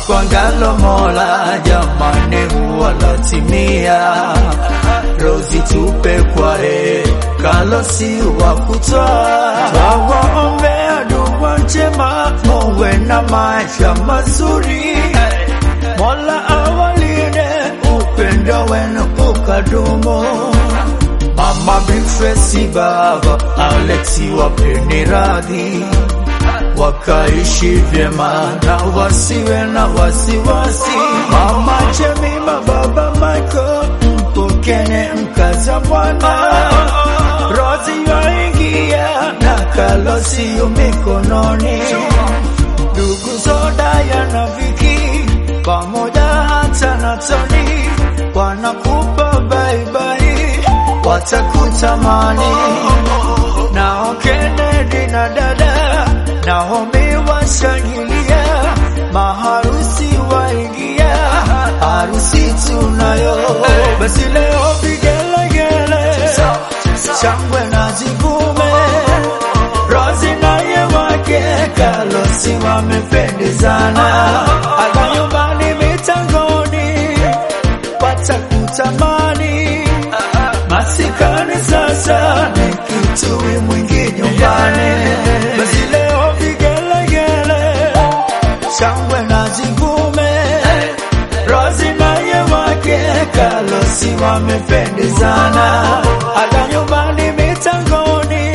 Apangalo Mola jamani, huwa latimia. Rozi tupe kwa he kalosi wa kutoa, twawaombea dua njema, muwe na maisha mazuri. Mola awalinde, upendo wenu ukadumu. Mama Bifesi, baba Alexi, wapeni radhi wakaishi vyema na wasiwe na wasiwasi. Mama Jemima, baba Michael, mpokene mkaza Bwana. Rozi waingia na kalosio mikononi, ndugu Zodaya na Viki pamoja hata na Toni wanakupa baibai, watakutamani nao Kennedy na dada Naomi washangilia, maharusi waingia, harusi tunayo. Basi leo vigelegele, shangwe na zivume, Rozi naye wake Kalosi wamependezana, hata nyumbani mitangoni watakutamani, masikani sasa ni kitui mwingi nyumbani. Basi leo vigelegele, shangwe na zivume, Rozi naye wake Kalosi wamependezana, hata nyumbani mitangoni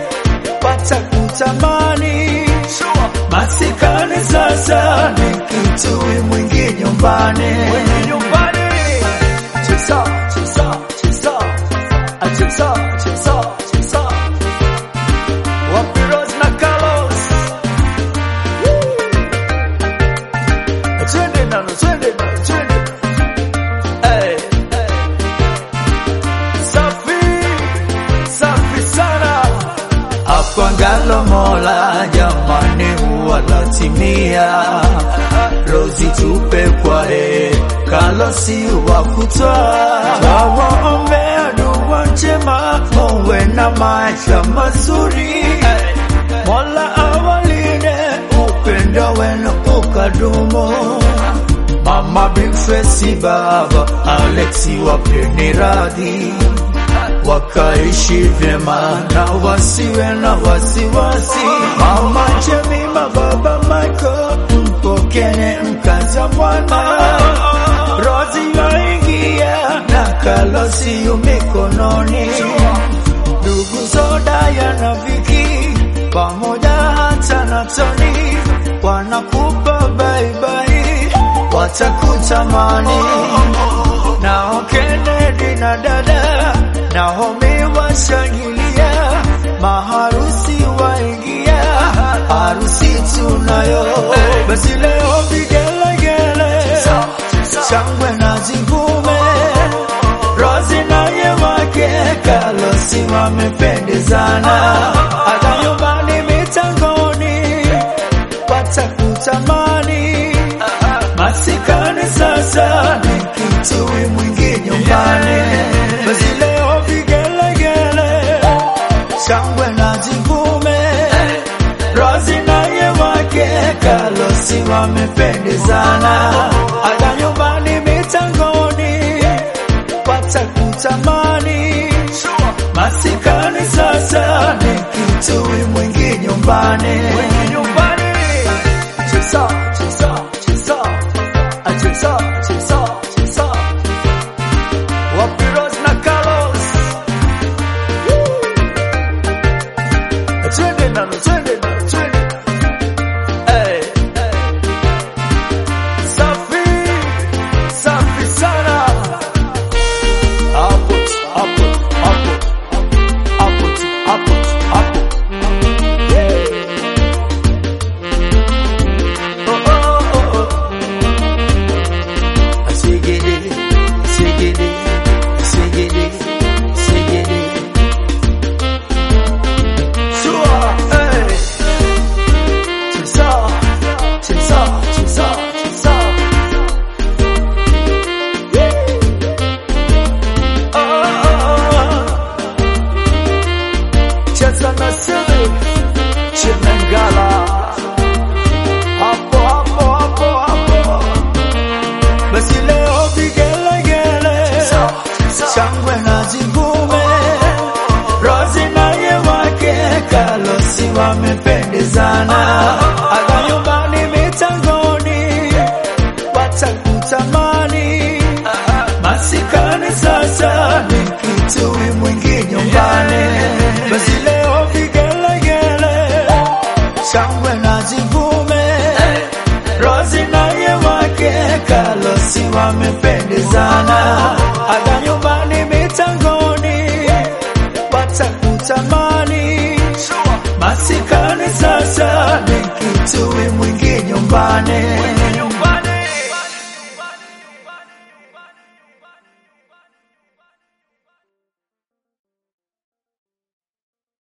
watakutamani, masikani sasa ni kitui mwingi nyumbani. Cheza, cheza, cheza, cheza, cheza, cheza. Wapi Rose na Carlos? Twende nalo, twende nalo, twende. Hey, hey. Safi, safi sana. Apangalo Mola jamani, huwa latimia. Rozi tupe kwa he Kalosi wa kutoa, twawaombea dua njema, muwe na maisha mazuri. Mola awalinde, upendo wenu ukadumu. Mama Bifesi, baba Alexi, wapeni radhi wakaishi vyema na wasiwe na wasiwasi. Mama Jemima, baba Michael, mpokene mkaza Bwana. Rozi waingia na kalosio mikononi, ndugu Zodaya na Viki pamoja hata na Toni wanakupa baibai, watakutamani nao Kennedy na dada Naomi washangilia, maharusi waingia, harusi tunayo. Basi leo vigelegele, shangwe na zivume, Rozi naye wake Kalosi wamependezana, hata nyumbani mitangoni watakutamani, masikani sasa ni kitui mwingi nyumbani. Basi leo vigelegele, shangwe na zivume, Rozi naye wake Kalosi wamependezana, hata nyumbani mitangoni watakutamani, masikani sasa ni kitui mwingi nyumbani. Cheza, cheza, cheza, cheza, cheza, cheza. Wapi Rose na Carlos? Twende nalo, twende nalo, twende. Hey, hey. Safi, safi sana. Hapo tu, hapo tu, hapo. Hapo tu, hapo tu, hapo. Yeah. Oh, oh, oh, oh. Sigidi, sigidi, sigidi, sigidi. Sure, hey. Cheza, cheza, cheza, cheza. Yeah. Oh, oh, oh. Cheza na siri, Chimengala. Hapo, hapo, hapo, hapo. wamependezana, aga nyumbani mitangoni watakutamani, masikani sasa ni kitui mwingi nyumbani, basi leo vigelegele, shangwe na zivume, Rozi naye wake Kalosi wamependezana, aga nyumbani mitangoni watakutamani, masikani sasa ni kitui mwingi nyumbani